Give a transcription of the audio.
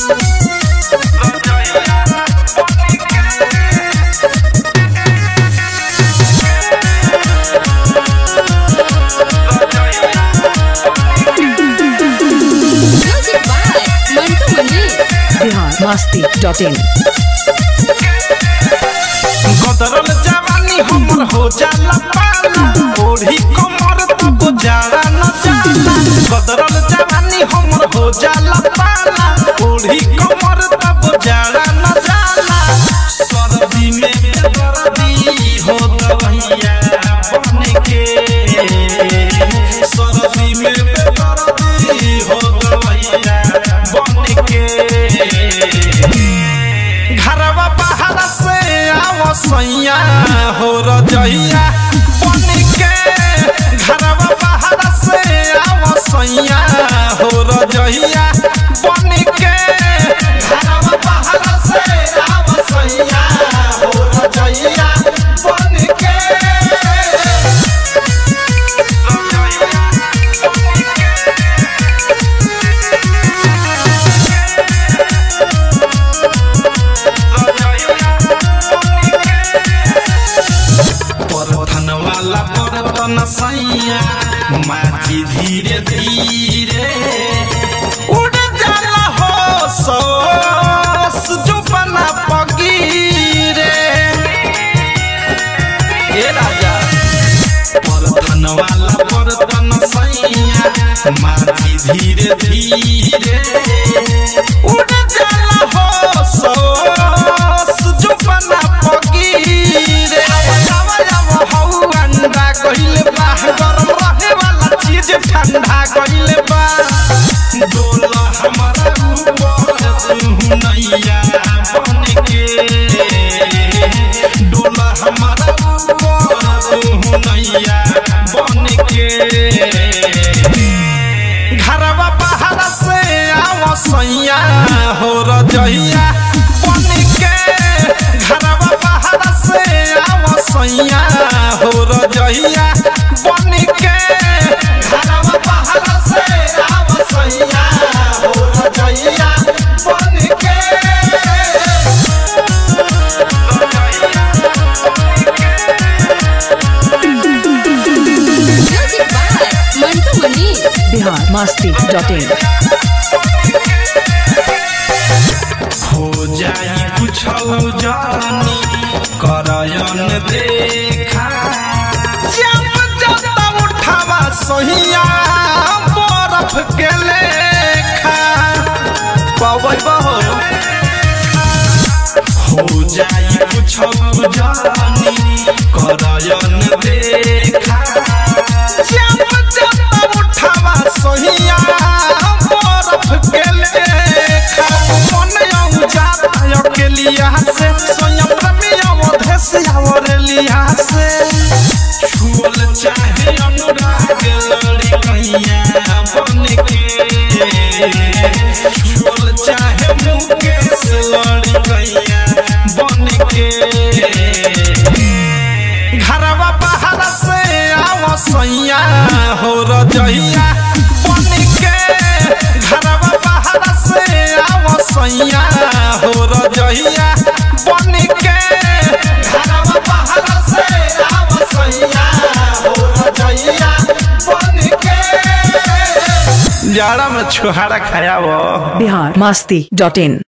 Music by Mantu Mani. Bihar मस्ती dot in गदरल जवानी हमर हो जाला पाला ओढ़ी कमर तब जाड़ा न जाला गदरल जवानी हमर हो जाला पाला ओढ़ी कमर तब जाड़ा न जाला सर्दी में बेदर्दी हो दवैया बन के सर्दी में बेदर्दी हो दवैया बन के घरवा बाहर से आओ सैया हो रजैया बन के घरवा बाहर से आओ सैया हो रजैया बन के घरवा बाहर से आओ सैया हो रजैया बन के परथन वाला परतन सैया माथी धीरे धीरे उड़ जाला हो सस जो बना पगीरे ए राजा परथन वाला परतन सैया माथी धीरे धीरे उड़ जाला हो सस जो बना पगीरे आवा आवा हौ अंडा कहिले बा गरम रहे वाला चीज ठंडा कहिले बा डोला हमारा ऊपर तू नैया बन के डोला हमारा ऊपर तू नैया बन के घरवा बाहर से आओ सैया हो रजैया बन के घरवा बाहर से आओ सैया हो रजैया बन के घरवा बाहर से आओ सैया हो रजैया बन के Music by Mantu Mani. Bihar मस्ती डॉट इन हो जाई कुछ जानी करयन देखा जब जब उठावा सहिया बरफ के लेखा पवै बहो हो जाई कुछ जानी करयन देखा जब जब उठावा सहिया बरफ के लेखा मन आऊ जाता अकेलिया से स्वयं प्रेमिया देश और लिया से छुअल चाहे अनुराग लड़ी कैया बन के छुअल चाहे मुकेश लड़ी कैया बन के घरवा बाहर से आओ सैया हो रजैया बन के घरवा बाहर से आओ सैया हो रजैया बन के घरवा बाहर से आओ सैया हो रजैया बन के जाड़ा में छुहारा खाया वो बिहार मस्ती डॉट इन